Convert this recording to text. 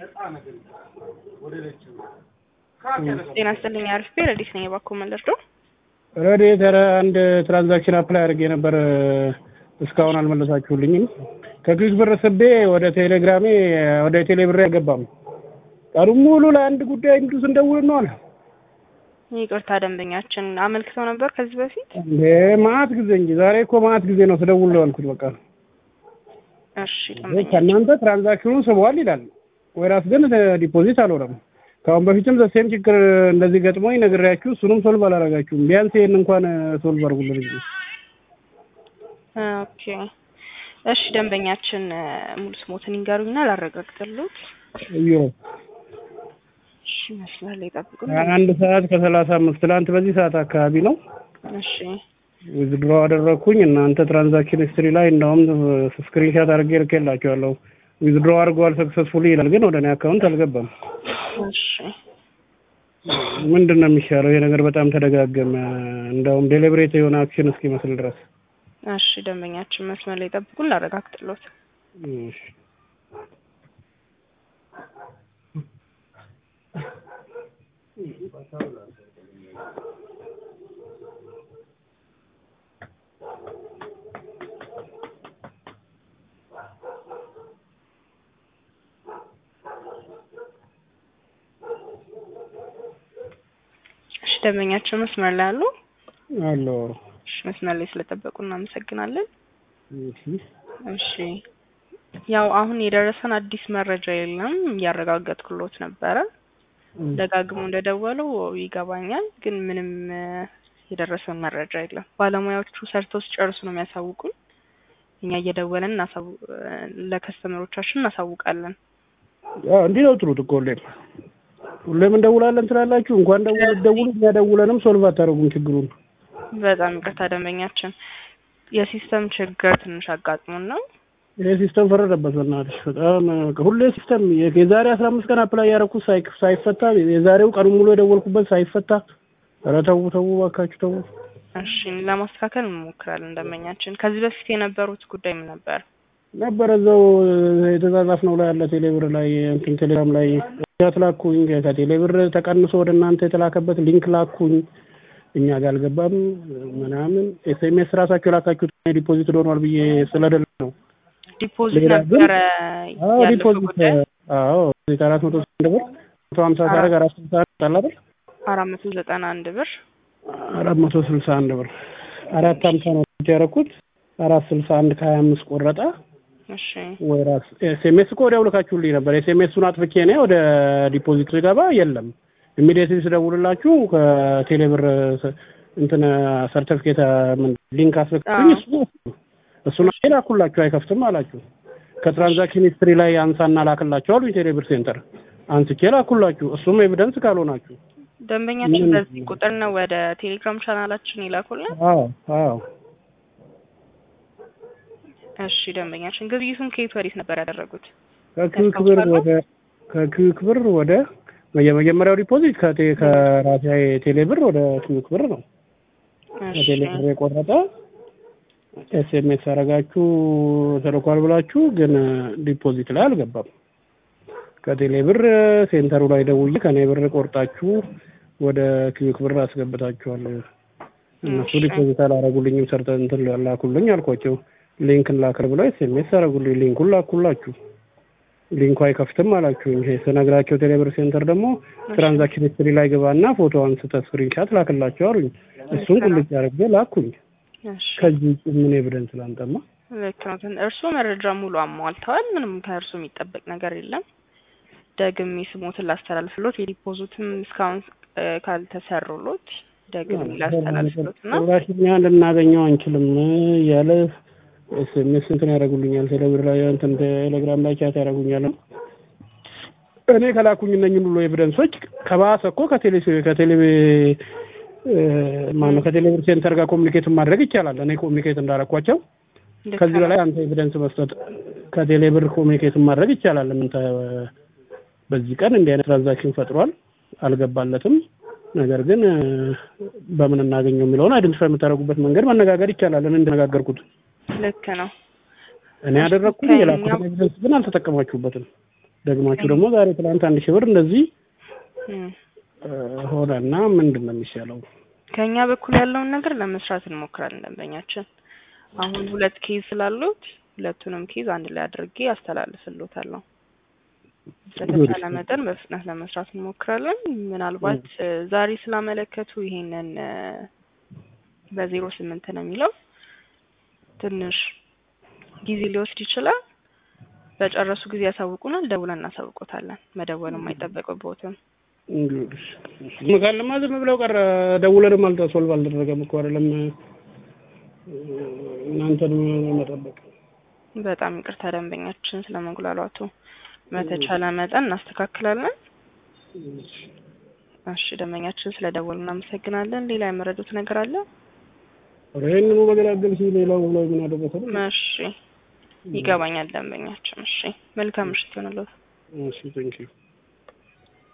ጤና ይስጥልኝ አሪፍ ረዲስ ነኝ የባኮ መለርዶ ረዴት ኧረ አንድ ትራንዛክሽን አፕላይ አድርጌ ነበር እስካሁን አልመለሳችሁልኝም። ከግዝ ብር ስቤ ወደ ቴሌግራሜ ወደ ቴሌ ብሬ አልገባም። ቀኑን ሙሉ ለአንድ ጉዳይ እንዱ ስንደውል ነው አለ። ይቅርታ ደንበኛችን አመልክተው ነበር ከዚህ በፊት እንዴ ማአት ጊዜ እንጂ ዛሬ እኮ ማአት ጊዜ ነው ስደውል ነው ያልኩት። በቃ እሺ ደንበኛ ከእናንተ ትራንዛክሽኑን ስቧል ይላል፣ ወይራስ ግን ዲፖዚት አልሆነም። ከአሁን በፊትም ዘሴም ችግር እንደዚህ ገጥሞኝ ነግሬያችሁ እሱንም ሶልቭ አላረጋችሁም። ቢያንስ ይሄን እንኳን ሶልቭ አድርጉልን እንጂ። ኦኬ እሺ ደንበኛችን ሙሉ ስሞትን ይንገሩኝና ላረጋግጥልዎት። እዮ እሺ መስመር ላይ ጠብቁን። አንድ ሰዓት ከሰላሳ አምስት ትላንት በዚህ ሰዓት አካባቢ ነው እሺ ዊዝድሮ አደረግኩኝ። እናንተ ትራንዛክሽን ሂስትሪ ላይ እንደውም ስክሪንሻት አድርጌ ልኬላችኋለሁ። ዊዝድሮ አድርገዋል ሰክሰስፉሊ ይላል፣ ግን ወደ እኔ አካውንት አልገባም። እሺ ምንድን ነው የሚሻለው? ይሄ ነገር በጣም ተደጋገመ። እንደውም ዴሊብሬት የሆነ አክሽን እስኪመስል ድረስ እሺ ደንበኛችን መስመር ላይ ጠብቁን ላረጋግጥልዎት። እሺ። እሺ ደንበኛችን መስመር ላይ አሉ? አሎ እሺ መስመር ላይ ስለጠበቁ እናመሰግናለን። እሺ እሺ ያው አሁን የደረሰን አዲስ መረጃ የለም። እያረጋገጥኩሎት ነበረ። ደጋግሞ እንደደወለው ይገባኛል፣ ግን ምንም እ የደረሰን መረጃ የለም። ባለሙያዎቹ ሰርተው ሲጨርሱ ነው የሚያሳውቁን። እኛ እየደወለን እናሳው ለከስተመሮቻችን እናሳውቃለን። ያው እንዲህ ነው ትሉት እኮ ሁሌም ሁሌም እንደውላለን ትላላችሁ። እንኳን ደውሉ ደውሉ እኛ ደውለንም ሶልቭ አታደርጉም ችግሩን። በጣም ይቅርታ ደንበኛችን፣ የሲስተም ችግር ትንሽ አጋጥሞን ነው። ይሄ ሲስተም ፈረደበት በእናትሽ በጣም ሁሌ ሲስተም የዛሬ አስራ አምስት ቀን አፕላይ ያደረኩት ሳይ ሳይፈታ የዛሬው ቀኑ ሙሉ የደወልኩበት ሳይፈታ፣ ኧረ ተው ተው እባካችሁ ተው። እሺ ለማስተካከል እንሞክራለን ደንበኛችን። ከዚህ በፊት የነበሩት ጉዳይ ምን ነበር? ነበረ እዛው የተጻጻፍነው ላይ ያለ ቴሌብር ላይ እንትን ቴሌግራም ላይ ቻት ላኩኝ። ከቴሌብር ተቀንሶ ወደ እናንተ የተላከበት ሊንክ ላኩኝ። እኛ ጋር አልገባም ምናምን ኤስኤምኤስ ራሳችሁ የላካችሁት ዲፖዚት ሆኗል ብዬ ስለደለ ነው። ዲፖዚት ሌላ ግን- ነበረ አዎ ያለፈው ዲፖዚት ጉዳይ አዎ አራት መቶ አንድ ብር መቶ ሀምሳ ሳደርግ አራት ስልሳ አንድ አለ አይደል? አራት መቶ ዘጠና አንድ ብር አራት መቶ ስልሳ አንድ ብር አራት ሀምሳ ነው ያደረኩት አራት ስልሳ አንድ ከሀያ አምስት ቆረጠ። እሺ ወይ ራስ ኤስኤምኤስ እኮ ወዲያው ልካችሁልኝ ነበር። ኤስኤምኤሱን አጥፍቼ እኔ ወደ ዲፖዚት ስገባ የለም። ኢሚዲየትሊ ስደውልላችሁ ከቴሌብር ስ- እንትን ሰርተፊኬት ምን ሊንክ አስልክልኝ አዎ። እሱ እሱን አይ ላኩላችሁ አይከፍትም አላችሁ። ከትራንዛክሽን ሂስትሪ ላይ አንሳና ላክላችሁ አሉኝ። ቴሌብር ሴንተር አንስቼ ላኩላችሁ። እሱም ኤቪደንስ ካልሆናችሁ ደንበኛችን ምን- በዚህ ቁጥር ነው ወደ ቴሌግራም ቻናላችን ይላኩልን። አዎ አዎ እሺ ደንበኛችን ግብይቱን ከየት ወዴት ነበር ያደረጉት? ከኪዩክ ብር ወደ ከኪዩክ ብር ወደ የመጀመሪያው ዲፖዚት ከቴ ከራሴ ቴሌ ብር ወደ ኪዩክ ብር ነው። እሺ ከቴሌ ብር የቆረጠ ኤስኤምኤስ አረጋችሁ ተልኳል ብላችሁ ግን ዲፖዚት ላይ አልገባም። ከቴሌ ብር ሴንተሩ ላይ ደውዬ ከኔ ብር ቆርጣችሁ ወደ ኪዩክ ብር አስገብታችኋል። እነሱ እሺ። ዲፖዚት አላረጉልኝም። ሰርተ እንትን ላኩልኝ አልኳቸው። ሊንክን ላክር ብለው ኤስኤምኤስ አረጉልኝ። ሊንኩን ላኩላችሁ። ሊንኩ አይከፍትም አላችሁኝ። ይሄ ስነግራቸው ቴሌብር ሴንተር ደግሞ ትራንዛክሽን ሂስትሪ ላይ ግባና ፎቶ አንስተህ ስክሪንሻት ላክላቸው አሉኝ። እሱን ቁልጭ አድርጌ ላኩኝ። እሺ ከዚህ ውጭ ምን ኤቪደንስ ላንጠማ? ልክ ነው። እርስዎ መረጃ ሙሉ አሟልተዋል። ምንም ከእርስዎ የሚጠበቅ ነገር የለም። ደግሜ ስሞትን ላስተላልፍሎት የዲፖዚትም እስካሁን እ ካልተሰሩሎት ደግሜ ላስተላልፍሎት እና ጭራሽ እኛ ልናገኘው አንችልም እያለ ኤስኤምኤስ እንትን ያደርጉልኛል። ቴሌብር ላይ እንትን ቴሌግራም ላይ ቻት ያደርጉኛል። እኔ ከላኩኝ እነኝን ሁሉ ኤቪደንሶች ከባሰ እኮ ከቴሌ ከቴሌ ማነው ከቴሌብር ሴንተር ጋር ኮሚኒኬት ማድረግ ይቻላል። እኔ ኮሚኒኬት እንዳረኳቸው ልክ ከዚህ ነው። በላይ አንተ ኤቪደንስ መስጠት ከቴሌብር ኮሚኒኬት ማድረግ ይቻላል። ምን ተ- በዚህ ቀን እንዲህ አይነት ትራንዛክሽን ፈጥሯል አልገባለትም። ነገር ግን እ፣ በምን እናገኘው የሚለውን አይደንቲፋይ የምታደርጉበት መንገድ መነጋገር ይቻላል። እኔ እንደነጋገርኩት ልክ ነው። እኔ ያደረግኩኝ ከእኛ- የላኩትን ኤቪደንስ ግን አልተጠቀማችሁበትም። ደግማችሁ ደግሞ ዛሬ ትናንት አንድ ሺህ ብር እንደዚህ እም። እ፣ ሆነና ምንድን ነው የሚሻለው? ከኛ በኩል ያለውን ነገር ለመስራት እንሞክራለን። ደንበኛችን አሁን ሁለት ኬዝ ስላሉት ሁለቱንም ኬዝ አንድ ላይ አድርጌ አስተላልፍልዎታለሁ። በተቻለ መጠን በፍጥነት ለመስራት እንሞክራለን። ምናልባት እ፣ ዛሬ ስላመለከቱ ይሄንን እ፣ በዜሮ ስምንት ነው የሚለው ትንሽ ጊዜ ሊወስድ ይችላል። በጨረሱ ጊዜ ያሳውቁናል፣ ደውለን እናሳውቆታለን። መደወልም አይጠበቅብዎትም። እንግዲህ ካለማ ዝም ብለው ቀረ። ደውለንም አልተ ሶልቭ አልተደረገም እኮ አይደለም እ፣ እናንተን መጠበቅ በጣም ይቅርታ ደንበኛችን ስለመጉላላቱ። በተቻለ መጠን እናስተካክላለን። እሺ ደንበኛችን ስለደወሉ እናመሰግናለን። ሌላ የመረዱት ነገር አለ? ኧረ ይሄንኑ በገላገል ሲል ሌላው ላይ ምን አደረሰ? እሺ ይገባኛል ደንበኛችን። እሺ መልካም ምሽት ይሆንልዎት። እሺ ቴንኪው